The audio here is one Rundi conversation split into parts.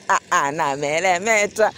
ah, ah, nameremeta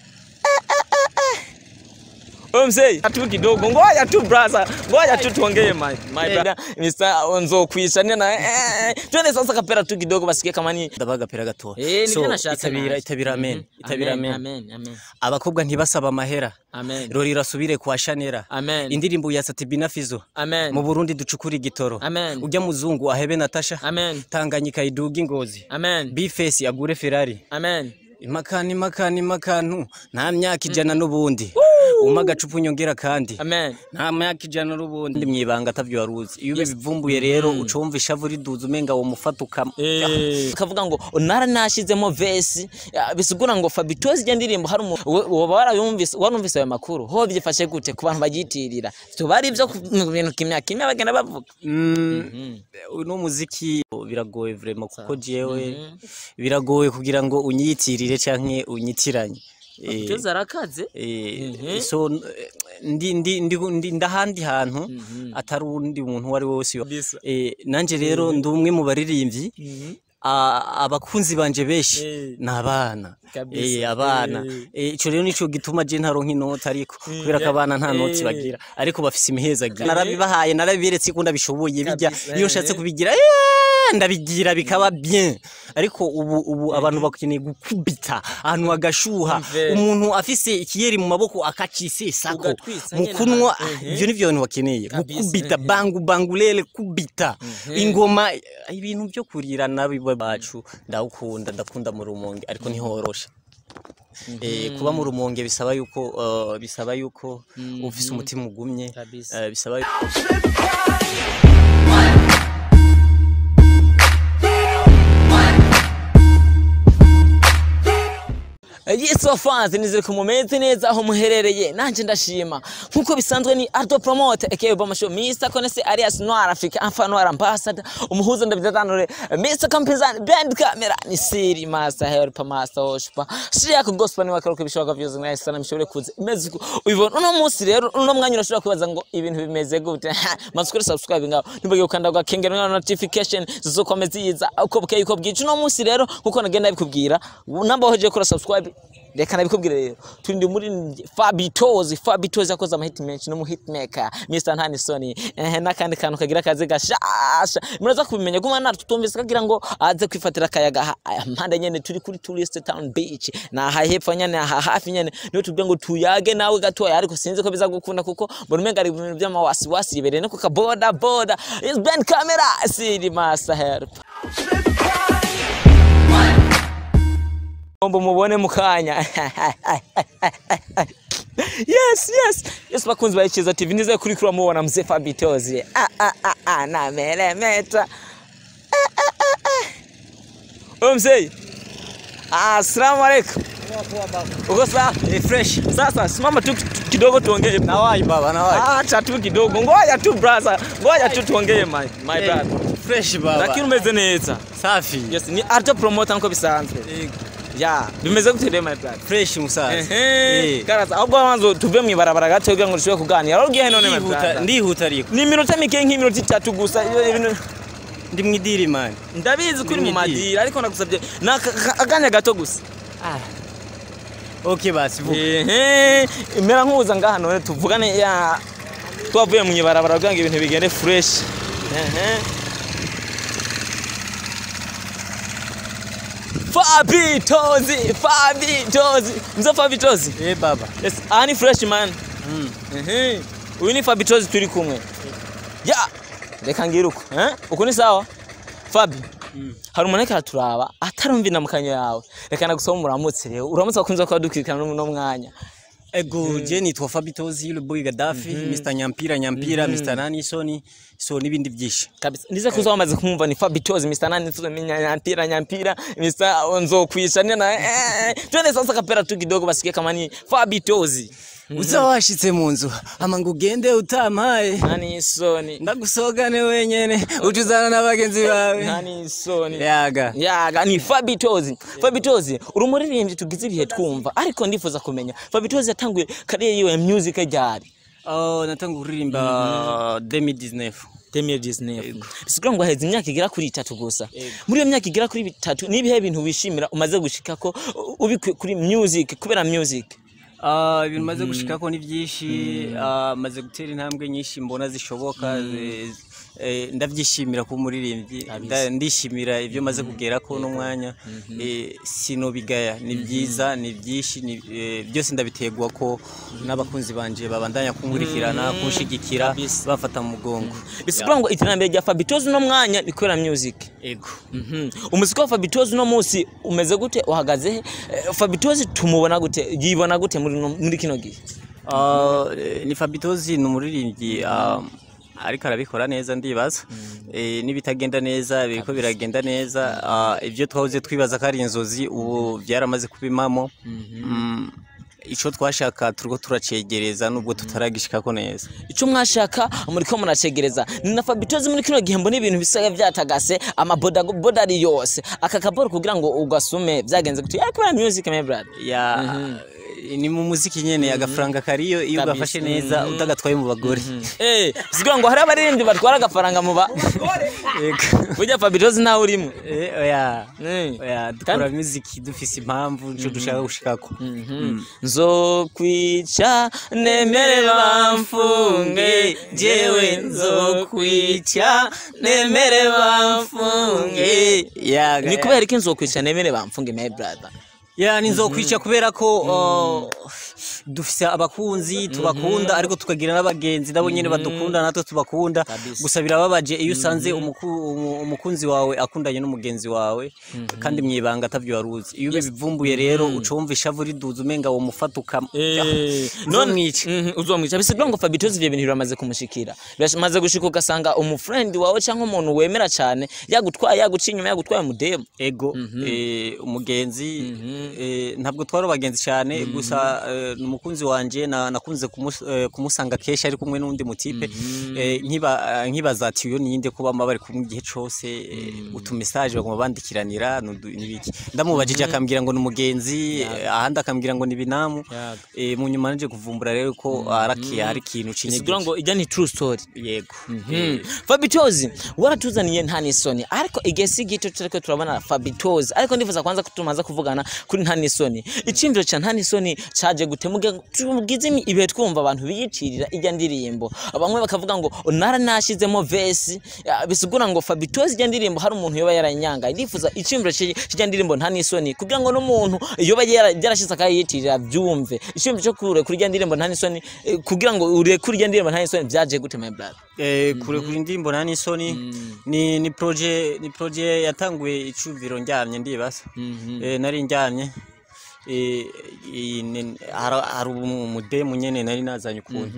Wewe mzee, tu kidogo, ngoja tu brother, ngoja tu tuongee my my brother. Mr. Nzokwisha na eh, twende sasa kapera tu kidogo basikie kama ni ndabaga pera gato Eh, nibyo nashatse itabira naje. itabira amen itabira amen Amen, amen, abakobwa ntibasaba amahera amen, rori rasubire kwa Shanera amen, indirimbo ya Satibina Fizo amen, mu Burundi ducukura igitoro amen, ujya muzungu ahebe Natasha amen, Tanganyika iduga ingozi amen, Bface agure Ferrari amen. imakani imakani imakantu nta myaka ijana n'ubundi umpa agacupa unyongera kandi Amen. nta myaka ijana n'ubundi mwibanga atavyo waruzi iyo ubivumbuye rero uca wumva ishavu riduza umenga wo mufata ukama kavuga ngo nara nashizemo vesi ya, bisigura ngo Fabitozi ijya ndirimbo hari umu- wo- woba warayumvise warumvise ayo makuru ho byifashe gute ku bantu bagitirira byo bari byo ku- mu bintu kimya kimya bagenda bavuga Mm, uno muziki biragoye vraiment kuko jewe biragoye kugira ngo unyitirire canke unyitiranye Eh, Fabitozi arakaze eh, Mhm. so eh, ndi ndi ndi ndi ndahandi hantu atari undi muntu uwo ari we wese Kabisa. Eh, nanje rero ndi umwe mu baririmbyi a- abakunzi banje benshi Eh. ni abana Kabisa. Eh, abana Eh. Eh, ico rero nico gituma je ntaronka inota ariko kubera ko abana nta noti Eh. bagira ariko bafise imihezagira narabibahaye narabiberetse ko ndabishoboye bijya Kabisa. iyo nshatse kubigira eh, ndabigira bikaba bien ariko ubu ubu abantu bakeneye gukubita ahantu hagashuha Mve. umuntu afise ikiyeri mu maboko akacisesako Ugatwisa mu nyene kunwa ahantu. ivyo nivyo abantu bakeneye Kabisa. gukubita bangu bangulele kubita ingoma ibintu byo kurira nabiwe bacu ndawukunda ndakunda mu rumonge ariko ntihoroshe Eh, kuba mu rumonge bisaba yuko uh, bisaba yuko ufise umutima ugumye Kabisa. eh, bisaba yuko Yes fans nizere ko mumeze neza aho muherereye nanje ndashima nkuko bisanzwe ni Ardo Promote aka Obama Show Mr Konese alias Noir Africa Alpha Noir Ambassador umuhuza ndabidatanure Mr Kampizani Band Camera ni Siri Master Help Master Hoshpa Shia ko gospel ni wakaruka bishoboka byose mwese sana mishobore kuza imeze uko ubibona uno munsi rero uno mwanya urashobora kwibaza ngo ibintu bimeze gute masukuri subscribe ngaho nibage ukanda gwa kengera na notification zizokomeza yiza uko bukeye uko bwica uno munsi rero nkuko nagenda bikubwira namba hoje kora subscribe reka nabikubwire rero turi muri Fabitozi Fabitozi yakoze amahiti menshi no mu hitmaker Mr Ntanisoni eh n'akandi kantu kagira kaze gashasha muraza kubimenya guma natwe tutumvise kagira ngo aze kwifatira akayaga ha- aya mpande nyene turi kuri tourist town beach na aha hepfo nyene aha hafi nyene niyo tubwira ngo tuyage nawe gatoya ariko sinzi ko biza gukunda kuko mbona umenga ari ibintu by'amawasiwasi yibereye no kuka boda boda is Ben camera siri master help Ombo mubone mukanya yes yes yes bakunzi ba Ikiza TV nize kuri kuri mubona mzee Fabitozi ah ah ah ah na meremeta Ah, ah, ah, ah. Wewe mzee Assalamu alaikum uko sawa eh, fresh sasa simama tu kidogo tuongee nawai baba nawai acha tu kidogo ngoja tu brother ngoja tu tuongee my my Eh, brother fresh baba lakini umeze neza safi yes ni Arto promoter nko bisanzwe Eh, ya bimeze gute rero my brother fresh musaza Ehe, Eh, karaza ahubwo wanzo tuve mu ibarabara gato kugira ngo dushobore kuganira wari ugiye none my ndihuta brother ndihuta ariko ni iminota mike nk'iminota itatu gusa iyo ibintu- ndi mwidiri man ndabizi ko uri mu Ni midi. madira ariko nagusabye ni aka- aka- akanya gato gusa okay basi vuga ehe mera nkuza ngaha none tuvugane ya twavuye mu ibarabara kugira ngo ibintu bigende fresh ehe Fabitozi Fabitozi mzo Fabitozi eh baba yes aha ni fresh man mm. Ehe. Uyu ni Fabitozi turi kumwe. Ya, reka ngire uko. Eh? Uko ni sawa? Fabi. Hari umuntu ariko araturaba atarumva inamukanyo yawe. Reka nagusaba umuramutse rero. Uramutse bakunze kuba dukurikirana no mwanya. ego je nitwa Fabitozi le boy Gaddafi Mr Nyampira Nyampira Mr Nanisoni so n'ibindi byinshi Kabisa. Ndize kuza wamaze kumva ni Fabitozi Mr. Nani tuzo nyampira nyampira Mr. Nzokwisha na eh twende sasa kapera tu kidogo basikie kama ni Fabitozi. uza washitse mu nzu ama ngo ugende utampaye Nani soni. ndagusogane wenyene utuzana n'abagenzi bawe Nani soni. yaga yaga ni Fabitozi Fabitozi uri umuririmbyi tugize ibihe twumva ariko ndifuza kumenya Fabitozi yatanguye kariyeri yiwe ya music ryari oh natanga kuririmba 2019 2019 bisigura ngo haheze imyaka igera kuri itatu gusa Ego. muri iyo myaka igera kuri bitatu nibihe bintu wishimira umaze gushikako ubikuye kuri music kubera music Ah, ibintu maze gushikako ni byinshi ah, maze gutera intambwe nyinshi mbona zishoboka eh, eh, ndabyishimira kuba umuririmbyi nda- ndishimira ibyo maze kugerako n'umwanya eh, sinobigaya ni byiza ni byinshi ni- eh, byose ndabitegwa ko n'abakunzi banje babandanya kunkurikirana kunshigikira Kabisa. bafata mu mugongo bisigura ngo iterambere rya Fabitozi uno mwanya ni kubera music ego Mhm. umuziki wa Fabitozi uno munsi umeze gute uhagaze he Eh, Fabitozi tumubona gute yibona gute muri no- muri kino gihe Ah, eh, ni Fabitozi ni umuririmbyi ah, ariko arabikora neza ndibaza Eh, n'ibitagenda neza biriko biragenda neza Ah, ibyo twahoze twibaza ko ari inzozi ubu byaramaze kubimamo Mm, ico twashaka turiko turacegereza nubwo tutaragishikako neza icyo mwashaka muriko muracegereza ni na Fabitozi muri kino gihe mbona ibintu bisa byatagase amaboda boda ari yose aka kaboro kugira ngo ugasume byagenze gute ya kubera music my brother ya ni mu muziki nyene agafaranga kariyo iyo Kabisa. ugafashe neza utagatwaye mu bagore eh bisigura ngo hari abaririmbyi batwara agafaranga mu ba Ego. burya Fabitozi ntawe urimo Eh, oya Eh. oya dukora muziki dufise impamvu nico dushaka gushikako nzokwica nemere bamfunge jewe nzokwica nemere bamfunge Ya, ni kubera iki nzokwica nemere bamfunge my brother ya ni nzokwica kubera ko uh, dufise abakunzi tubakunda ariko tukagira n'abagenzi nabo nyene badukunda natwe tubakunda Kabisa. gusa birababaje iyo usanze umuku- umu- umukunzi wawe akundanye n'umugenzi wawe kandi mwibanga atavyo waruzi iyo ubivumbuye rero ucumva ishavu riduza umenga wo mufata ukam none mwica Mhm, uzomwica bisigura ngo Fabitozi ivyo bintu biramaze kumushikira biramaze gushika ugasanga umufriend wawe cyangwa umuntu wemera cyane yagutwaye yaguciye inyuma yagutwaye mudemo ego eh, umugenzi eh, ntabwo twari abagenzi cyane gusa eh, ni umukunzi wanje na- nakunze kumus- eh, kumusanga kenshi ari kumwe n'undi mutipe eh, nkiba- eh, nkibaza ati uyo ninde kuba bama bari kumwe igihe cose eh, utumesaje baguma bandikiranira nudu- n'ibiki ndamubajije akambwira ngo ni umugenzi eh, ahandi akambwira ngo ni binamu Yaga. eh, mu nyuma naje kuvumbura rero ko araki hari ikintu bisigura cinyegeje ngo ijya ni true story yego Mm. Fabitozi waratuzaniye nta n'isoni ariko igihe si gito turiko turabona Fabitozi ariko ndifuza kwanza ko tumaze kuvugana kuri nta n'isoni iciyumviro ca nta n'isoni caje gute mugihe tugize imi- ibihe twumva abantu biyitirira ijya ndirimbo bamwe bakavuga ngo nara nashizemo vesi ya, bisigura ngo Fabitozi ijya ndirimbo hari umuntu yoba yaranyanga ndifuza iciyumviro c'ijya ndirimbo nta n'isoni kugira ngo n'umuntu yoba yara- yarashize akayitirira byumve iciyumviro cyo kure kuri ijya ndirimbo nta n'isoni eh, kugira ngo ure kuri ijya ndirimbo nta n'isoni byaje gute my brother Eh, kure kuri indirimbo nta n'isoni ni ni proje ni proje yatanguye icuviro ndyamye ndibaza eh, nari ndyamye eh, i- ni- hari hari umudemu nyene nari nazanye ukuntu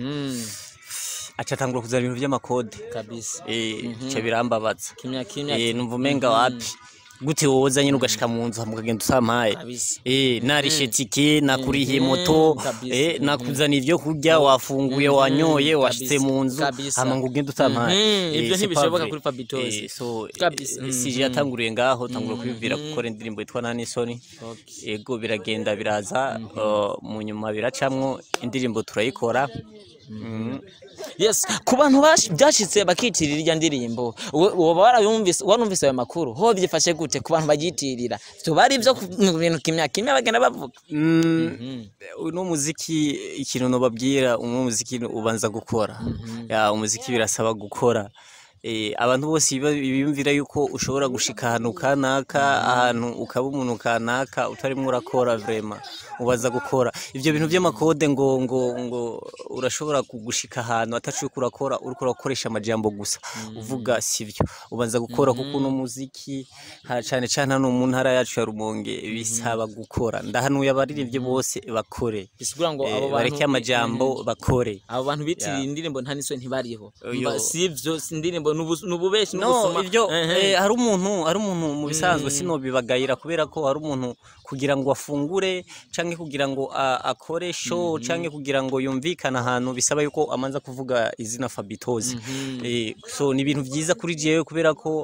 aca atangura kuzana ibintu vy'amakode kabisa eh, ca birambabaza kimya kimya eh, numva umenga wapi gute woza nyine ugashika mu nzu mukagenda usampaye kabisa Eh, narishe tike nakurihiye moto kabisa. eh, nakuzana ibyo kurya wafunguye wanyoye washitse kabisa, mu nzu kabisa. hama ngo ugende utampaye Mhm, Eh, ibyo c'est ntibishoboka pas kuri vrai. Fabitozi. Eh, so Kabisa. eh, sije yatanguriye ngaho tangura kwibwira gukora indirimbo yitwa nani soni Okay. ego biragenda biraza uh, mu nyuma biracamwo indirimbo turayikora Mhm. yes ku bantu bash- byashitse bakitirira irya ndirimbo we- woba warayumvise warumvise ayo makuru ho byifashe gute ku bantu bagitirira byo bari ibyo ku mu bintu kimya kimya bagenda bavuga Mm, uno muziki ikintu nobabwira uno muziki ubanza gukora ya umuziki birasaba gukora Eh, abantu bose biba- biyumvira yuko ushobora gushika ahantu kanaka ahantu ukaba umuntu kanaka utarimwo urakora vrema ubaza gukora ivyo bintu vy'amakode ngo ngo ngo urashobora kugushika ahantu atacu uriko urakora uriko urakoresha amajambo gusa uvuga sivyo ubanza gukora kuko uno muziki ha- cane cane hano mu ntara yacu ya Rumonge bisaba gukora ndahanuye abaririmbyi bose bakore bisigura ngo Eh, abo bantu bareke amajambo bakore abo bantu bitirira Yeah. indirimbo nta n'isoni ntibariho Oyo. Mba- si ibyo si indirimbo n'ubu- n'ububeshi no n'ubusuma ivyo Ehe. eh, hari umuntu hari umuntu mu bisanzwe sinobibagayira kubera ko hari umuntu kugira ngo afungure canke kugira ngo a- akore show canke kugira ngo yumvikane ahantu bisaba yuko amanza kuvuga izina Fabitozi eh, so ni ibintu vyiza kuri jewe kubera ko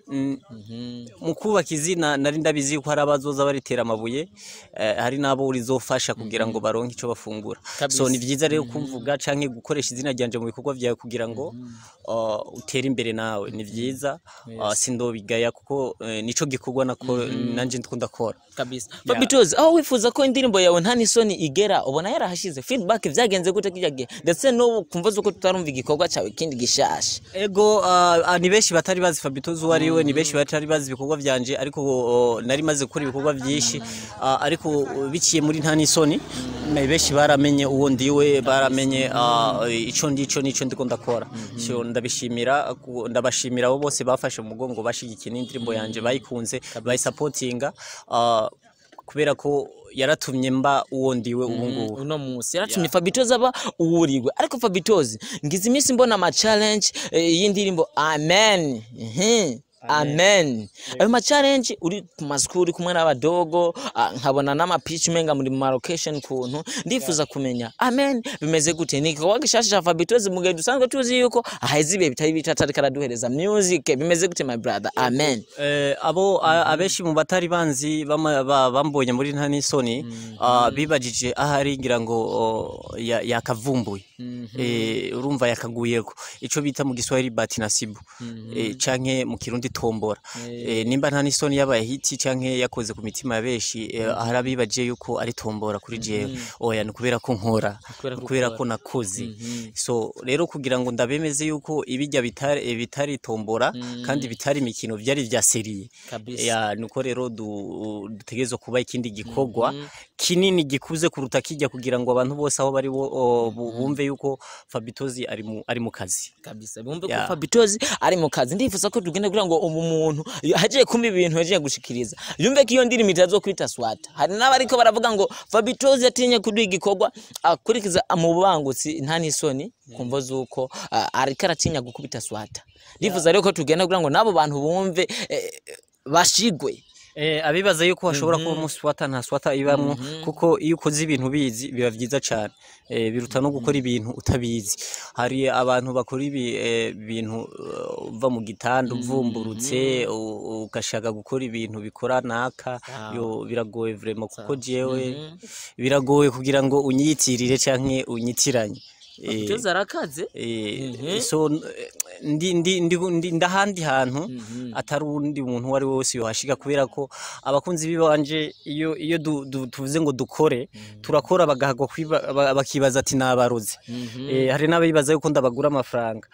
mm, Mhm. mu kubaka izina nari ndabizi ko hari abazoza baritera amabuye eh, hari n'abo rizofasha kugira ngo baronke ico bafungura Kabisa. so ni vyiza rero kumvuga canke gukoresha izina ryanje mu bikorwa vyawe kugira ngo uh, utere imbere nawe ni vyiza uh, sindobigaya kuko eh, nico gikorwa nako nanje ndiko ndakora kabisa babitozi aho wifuza ko indirimbo yawe nta n'isoni igera ubona yarahashize feedback vyagenze gute kirya gihe ndetse n'ubu kumva zuko tutarumva igikorwa cawe kindi gishasha ego uh, uh, ni benshi batari bazi Fabitozi uwo ari we ni benshi batari bazi ibikorwa vyanje ariko uh, nari maze gukora ibikorwa vyinshi uh, ariko uh, biciye muri nta n'isoni me- benshi baramenye uwo ndiwe baramenye uh, ico ndico nico ndiko ndakora so ndabishimira ku- ndabashimira abo bose bafashe mu mugongo bashigikiye n'indirimbo yanje bayikunze bayisapotinga uh, kubera ko yaratumye mba uwo ndiwe ubu ngubu uno munsi yaratumye Fabitozi aba uwuriwe ariko Fabitozi ngize iminsi mbona ama challenge eh, y'indirimbo amen Mhm. amen ayo ma challenge uri ku maskuri kumwe n'abadogo ah, nkabona n'ama pitch menga muri ma location kuntu ndifuza kumenya amen bimeze gute ni igikorwa gishasha ca Fabitozi mu gihe dusanzwe tuzi yuko aheze ibihe bitari bitatu ariko araduhereza music bimeze gute my brother amen Eh, abo a- abenshi mu batari banzi bama- ba- bambonye muri nta n'isoni ah, bibajije ahari ngira ngo oh, ya- yakavumbuye Eh, urumva yakaguyeko ico bita mu giswahili bati nasibu Eh, canke mu kirundi tombora Eh, nimba nta n'isoni yabaye hiti canke yakoze ku mitima ya benshi eh, ahari abibaje yuko ari tombora kuri jewe oya ni kubera ko nkora Kubera ni ko kubera ukora. ko nakoze so rero kugira ngo ndabemeze yuko ibijya bitari eh, bitari tombora kandi bitari imikino byari vya seriye kabisa ya nuko rero du- dutegerezwa kuba ikindi gikorwa kinini gikuze kuruta kijya kugira ngo abantu bose aho bari bo- o, bu- bumve yuko Fabitozi ari mu ari mu kazi kabisa bumve ko Yeah. Fabitozi ari mu kazi ndifuza ko tugenda kugira ngo umu muntu hagiye kumva ibintu yagiye gushikiriza yumve ko iyo ndirimbo itazokwita swata hari n'abariko baravuga ngo Fabitozi yatinye kuduha igikorwa akurikiza mu bubangutsi nta n'isoni kumva zuko ah, ariko aratinya gukubita swata ndifuza rero ko tugenda kugira ngo n'abo bantu bumve eh, bashigwe Eh, abibaza yuko hashobora kuba umunsi swata nta swata ibamwo kuko iyo ukoze ibintu bizi biba vyiza cane eh, biruta no gukora ibintu utabizi hari abantu bakora ibi eh, bintu uh, uva mu gitanda uvumburutse u- ugashaka gukora ibintu bikora naka yo biragoye vraiment kuko jewe biragoye kugira ngo unyiyitirire canke unyitiranye Eh, Fabitozi arakaze Eh, so n- ndi ndi ndi ndi ndahandi hantu atari undi muntu uwo ari we wese yohashika kubera ko abakunzi bibanje iyo iyo du- du- tuvuze ngo dukore turakora bagahagwa kwiba- ba- bakibaza ati nabaroze eh, hari n'abibaza yuko ndabagura amafaranga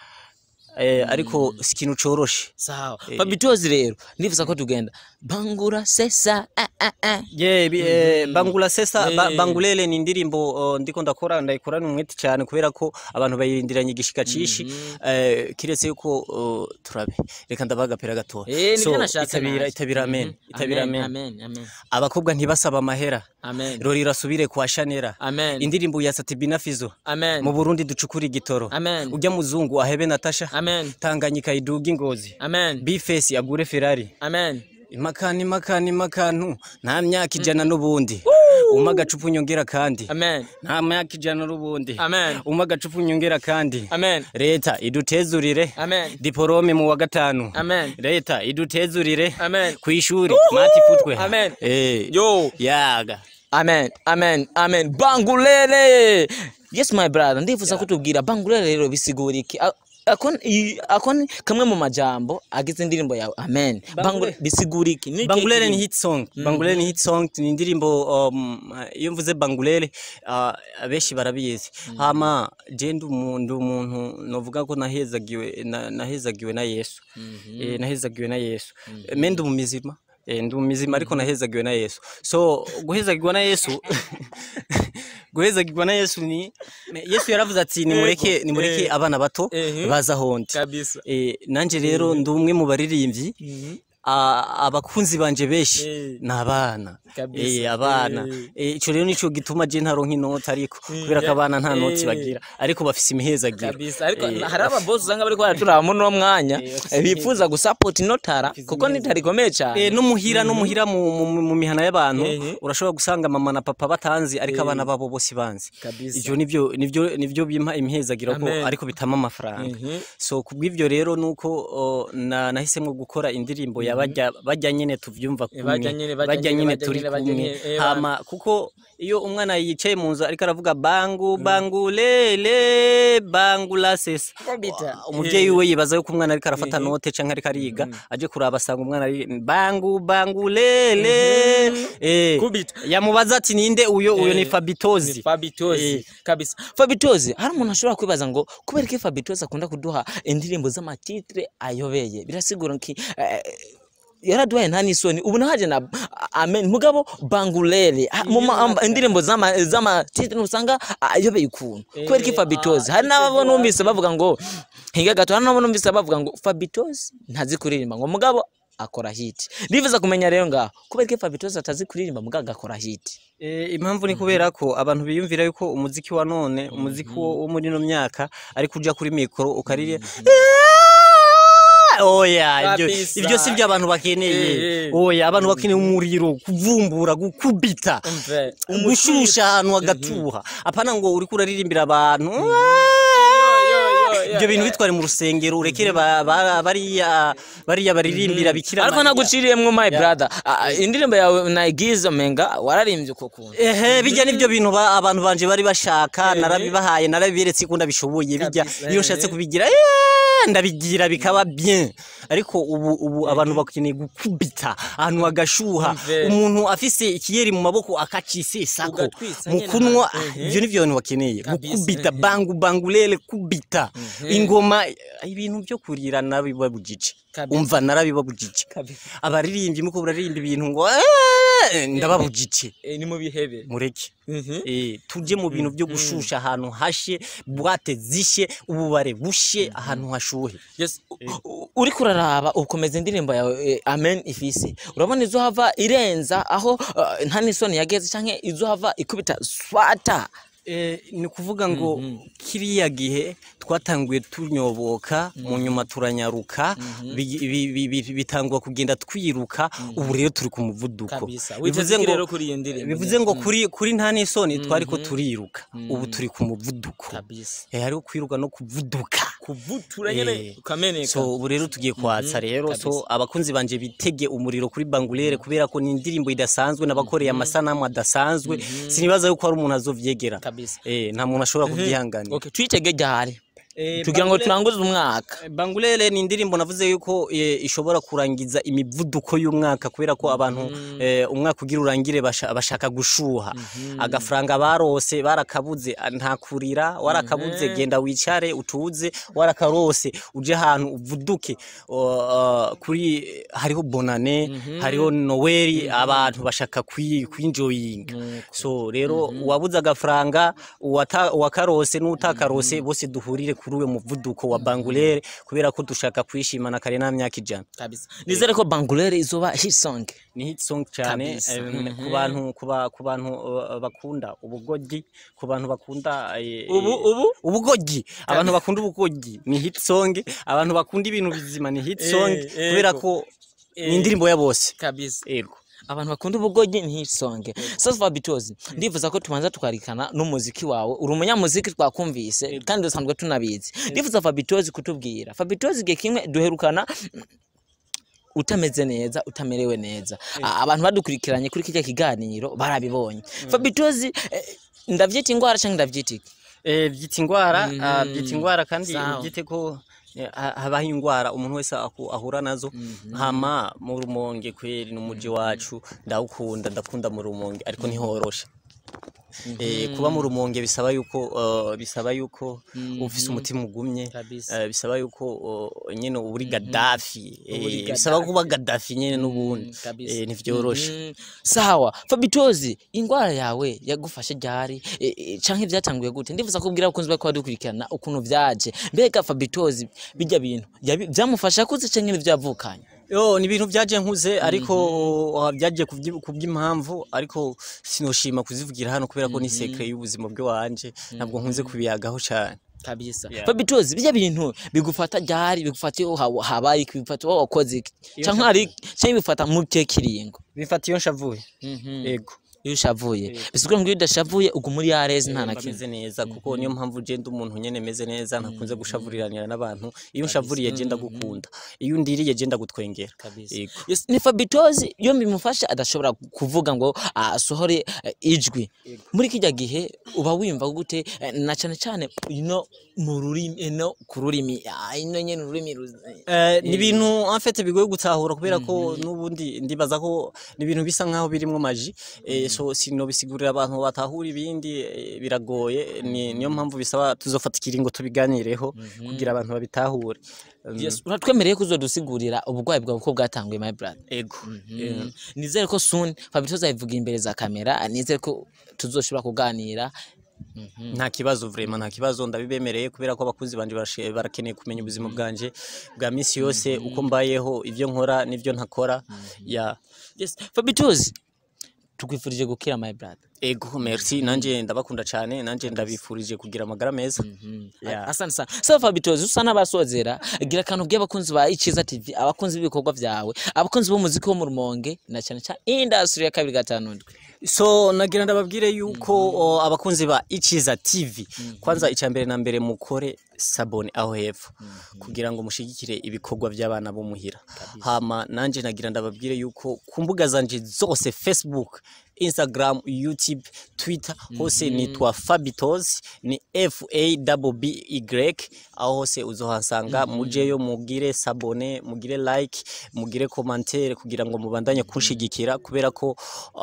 eh, ariko si ikintu coroshe sawa Fabitozi rero ndifuza ko tugenda bangura sesa ah, ah, ah. ye bi- eh, bangula sesa ba- Eh. bangulele ni indirimbo oh, ndiko ndakora ndayikorana umwete cyane kubera ko abantu bayirindiranye igishika cishi eh, kiretse yuko oh, turabe reka ndabaha agapira gatoya Eh, nibyo So, nashatse itabira naje. itabira amen Mhm. itabira amen amen amen abakobwa ntibasaba amahera amen rori rasubire kwa shanera amen indirimbo ya satibina fizo amen mu burundi ducukura igitoro amen ujya muzungu ahebe natasha amen tanganyika iduga ingozi amen bifesi agure ferari amen imakani imakani imakantu nta myaka ijana n'ubundi umpa agacupa unyongera kandi amen nta myaka ijana n'ubundi amen umpa agacupa unyongera kandi amen leta idutezurire amen diporome mu wa gatanu amen leta idutezurire amen ku ishuri mati futwe Amen. Eh, yo yaga amen amen amen bangulele yes my brother ndifuza kutubwira bangulele rero bisigura iki A- ako i- ako ni kamwe mu majambo agize indirimbo yawe amen bangulele bisigura iki Ni bangulele ni iki- hit song bangulele ni hit song ni indirimbo um, iyo mvuze bangulele uh, abenshi barabizi hama je ndi umuntu umuntu novuga ko nahezagiwe na, nahezagiwe na Yesu eh, nahezagiwe na Yesu mm me ndi umumizima eh, ndi umumizima ariko nahezagiwe na Yesu so guhezagirwa na Yesu guhezagirwa na Yesu ni Yesu yaravuze ati nimureke nimureke abana bato Ehe. baza hondi kabisa Eh, nanje rero ndi umwe mu baririmbyi a- abakunzi banje benshi Eh. ni abana Kabisa. Eh, abana Eh, ico rero nico gituma je ntaronka inota ariko kubera ko abana nta noti Eh. bagira ariko bafise imihezagiro kabisa ariko Eh, hari ababosi usanga bariko baraturaba muri uno mwanya eh, bifuza gusapota inotara kuko nitarikomeye cyane Eh, no muhira no muhira mu, mu, mu mihana y'abantu Ehe. urashobora gusanga mama na papa batanzi ariko abana babo bose banzi Kabisa. ivyo nivyo nivyo nivyo bimpa imihezagiro ko Amen. ariko bitama amafaranga Mhm. so kubw'ivyo rero nuko o, na nahisemwo gukora indirimbo ya bajya bajya nyene tuvyumva kumwe bajya nyene, bajya bajya nyene, nyene bajya turi nyene, bajya kumwe nyene, eh, hama kuko iyo umwana yicaye mu nzu ariko aravuga bangu bangu lele bangu la sesa Kabita. umuvyeyi we yibaza yuko umwana ariko arafata note canke ariko ariga aje kuraba asanga umwana ari bangu bangu lele eh Kubita. yamubaza ati ninde uyo uyo ni Eh, Fabitozi Ni Fabitozi Eh. kabisa Fabitozi hari umuntu ashobora kwibaza ngo kubera ko Fabitozi akunda kuduha indirimbo z'amatitre ayobeye birasigura ki eh, yaraduhaye nta n'isoni ubu nahaje na amen mugabo bangulere ah, mu ma- amba- indirimbo z'ama z'amatitre usanga ayobeye ukuntu kubera ko Eh, Fabitozi ah, hari n'abo Fabitozi numvise bavuga ngo hinga gato hari n'abo numvise bavuga ngo Fabitozi ntazi kuririmba ngo mugabo akora hit ndifuza kumenya rero ngaho kubera ko Fabitozi atazi kuririmba mugabo agakora hit Eh, impamvu ni kubera ko abantu biyumvira yuko umuziki wa none umuziki wo wo muri ino myaka ari kuja kuri mikoro ukarire oya ibyo Kabisa. ibyo si byo abantu bakeneye Eh, eh. oya abantu bakeneye umuriro kuvumbura gukubita Umve, gushusha ahantu hagatuha apana ngo uriko uraririmbira abantu ibyo bintu bitware mu rusengero urekere ba- ba- bariya bariya baririmbira bikira ariko Mariya. naguciriyemwo my brother Ah, ah, indirimbo yawe nayigize menga wararimbye uko kuntu ehe bijya nibyo bintu ba- abantu banje bari bashaka narabibahaye narabiberetse ko ndabishoboye bijya Kabisa, iyo ehe. nshatse kubigira eh, ndabigira bikaba bien ariko ubu ubu abantu bakeneye gukubita ahantu hagashuha Umve. umuntu afise ikiyeri mu maboko akacisesako Ugatwitsa mu nyene kunwa ahantu, ehe. ibyo nivyo abantu bakeneye Kabisa, gukubita ehe. bangu bangulele kubita Mhm. ingoma ibintu byo kurira narabibabujije Kabisa. umva narabibabujije Kabisa. abaririmbyi muko buraririmba ibintu ngo "Eh, ndababujije Eh, ni mu bihebe mureke Mhm. Eh, tuje mu bintu byo gushusha ahantu hashe bwate zishe ububare bushe ahantu hashuhe Yes, u- u- uriko uraraba ukomeza indirimbo yawe eh, amen ifise urabona izo hava irenza aho eh, nta n'isoni yageze canke izo hava ikubita swata Eh, ni ukuvuga ngo kiriya gihe twatanguye tunyoboka mu nyuma turanyaruka bi- bi- bi- bi- bitangwa kugenda twiruka ubu rero turi ku muvuduko Kabisa. bivuze Wivuze iki ngo rero kuri iyo ndirimbo bivuze ngo kuri kuri nta n'isoni twari ko turiruka ubu turi ku muvuduko kabisa Eh, hariho kwiruka no kuvuduka kuvutura Eh, nyene ukameneka so ubu rero tugiye kwatsa rero so abakunzi banje bitege umuriro kuri bangulere kubera ko ni indirimbo idasanzwe nabakoreye amasanamu adasanzwe sinibaza yuko hari umuntu azovyegera kabisa eh nta muntu ashobora kubyihanganira okay twitege ryari Eh, tugira ngo Bangulere- turanguze umwaka Bangulele ni indirimbo navuze yuko eh, ishobora kurangiza imivuduko y'umwaka kubera ko abantu eh, umwaka ugira urangire basha- bashaka gushuha agafaranga barose barakabuze ah, nta kurira warakabuze genda wicare utuze warakarose uje ahantu uvuduke O, ah, kuri hariho bonane hariho noweli abantu bashaka kwi- kwinjoyinga so rero uwabuze agafaranga uwata- uwakarose n'utakarose bose duhurire kuri uwo muvuduko wa bangulere kubera ko dushaka kwishimana kare nta myaka ijana kabisa nizere ko bangulere izoba hit song ni hit song cyane Kabisa. eh, Mhm. ku bantu ku ba- ku bantu uh, bakunda ubugogi ku bantu bakunda eh, ubu eh, ubu ubugogi abantu bakunda ubugogi ni hit song abantu bakunda ibintu bizima ni hit song Eh, eh, kubera ko. ko Eh. ni indirimbo ya bose kabisa yego abantu bakunda ubugogi ni hit song sasa Fabitozi ndifuza ko tubanza tukarikana n'umuziki wawe uri umunyamuziki twakumvise kandi dusanzwe tunabizi ndifuza Fabitozi kutubwira Fabitozi igihe kimwe duherukana mm, utameze neza utamerewe neza A- abantu badukurikiranye kuri kijya kiganiro barabibonye Fabitozi eh, ndavyita ingwara cyangwa ndavyita iki Eh, byita ingwara Mhm. ah, byita ingwara kandi Sawa. ubyite ko eh, ha- habaho ingwara umuntu wese aku- ahura nazo hama mu rumonge kweri n'umuji wacu ndawukunda ndakunda mu rumonge ariko ntihoroshe Eh, kuba mu rumonge bisaba yuko uh, bisaba yuko ufise umutima ugumye Kabisa. eh, bisaba yuko uh, nyene uba uri Gaddafi Uba uri eh, bisaba Gaddafi. kuba Gaddafi nyene n'ubundi Mm, kabisa. eh, ntivyoroshe Mhm. sawa Fabitozi ingwara yawe yagufashe ryari e, e, canke vyatanguye gute ndifuza kubwira abakunzi bako badukurikirana ukuntu vyaje mbega Fabitozi bijya bintu yabi- vyamufasha kuze canke n'ivyavukanye yo ni ibintu byaje nkuze ariko uh, byaje kubyi- kubw'impamvu ariko sinoshima kuzivugira hano kubera ko ni secret y'ubuzima bwe wanje ntabwo nkunze kubiyagaho cyane kabisa Yeah. fabitozi bijya bintu bigufata ryari bigufata iyo haba- habaye iki bigufata iyo wakoze iki Iyo canke hari canke bifata mu kihe kiringo bifata iyo nshavuye yego iyo ushavuye bisigura ngo iyo udashavuye uguma uri yareze nta na mba kimwe meze neza kuko niyo mpamvu je ndi umuntu nyene meze neza ntakunze gushavuriranira n'abantu iyo nshavuriye je ndagukunda iyo ndiriye je ndagutwengera kabisa yego Yes, ni fabitozi iyo bimufasha adashobora kuvuga ngo asohore eh, ijwi muri kijya gihe uba wimva gute eh, na cyane cyane ino mu rurimi ino ku rurimi ah, ino nyene ururimi ruz- Eh, ni ibintu en fait bigoye gutahura kubera ko n'ubundi ndibaza ko ni ibintu bisa nkaho birimwo maji eh, so sinobisigurira abantu batahura ibindi eh, biragoye ni niyo mpamvu bisaba tuzofata ikiringo tubiganireho kugira abantu babitahure Um, Yes, uratwemereye ko uzodusigurira uburwayi bwawe uko bwatanguye my brother ego Eh, nizere ko soon fabitozi ayivuga imbere za kamera nizere ko tuzoshobora kuganira nta kibazo vraiment nta kibazo ndabibemereye kubera ko abakuzi banje barashe- barakeneye kumenya ubuzima bwanje bwa misi yose uko mbayeho ivyo nkora n'ivyo ntakora ya yes fabitozi tukwifurije gukira my brother ego merci nanje ndabakunda cyane nanje ndabifurije kugira amagara meza Yeah. asante sana so fabitozi usa n'abasozera gira akantu bw'abakunzi ba ikiza tv abakunzi b'ibikorwa byawe abakunzi b'umuziki wo mu rumonge na cyane cyane industry ya kabiri gatanu ndwi so nagira ndababwire yuko o, abakunzi ba ichiza tv kwanza icya mbere na mbere mukore sabone aho hepfo kugira ngo mushigikire ibikorwa by'abana bo muhira hama nanje nagira ndababwire yuko ku mbuga zanje zose facebook instagram youtube twitter hose nitwa fabitos ni f a b y aho hose uzohasanga mujeyo mugire sabone mugire like mugire commentaire kugira ngo mubandanye kunshigikira kubera ko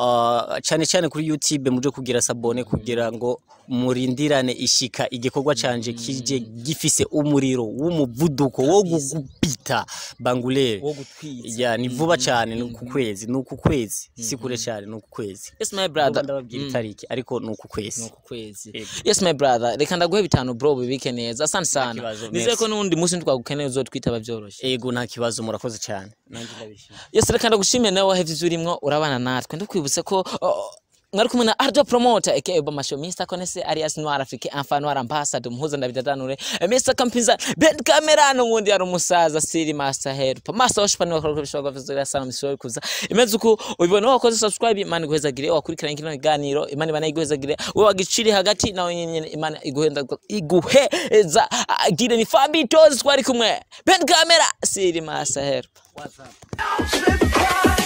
uh, cyane cyane kuri youtube muje kugira sabone kugira ngo murindirane ishika igikorwa canje kije gifise umuriro w'umuvuduko wo gugupita bangulere wo gutwiza ya ni vuba cyane ni uku kwezi ni uku kwezi si kure cyane ni uku kwezi yes my Vuba brother ndababwira itariki ariko ni uku kwezi nuku kwezi Yego. yes my brother reka ndaguhe bitanu bro bibike neza asante sana kibazo, nizere ko merci. n'undi munsi ntitwagukeneye uzotwitaba byoroshye ego nta kibazo murakoze cyane nanjye ndabishima yes reka ndagushimire nawe wahevye ivyo urimwo urabana natwe ndakwibutse ko oh, mwari kumwe na Ardo Promoter aka Obama Show Mr Konese alias Noir Afrique enfin Noir Ambassador muhuza ndabidadanure Mr Kampinza Ben Camera n'ubundi yari umusaza Siri Master Help Master Wash pani wakora bishobora kuvuzira sana misoro kuza imeze uko ubibona wakoze subscribe imana iguhezagire wakurikirana kino kiganiro imana ibana iguhezagire wewe wagiciri hagati nawe nyene imana iguhenda iguheza gire ni Fabitozi twari kumwe Ben Camera Siri Master Help Slip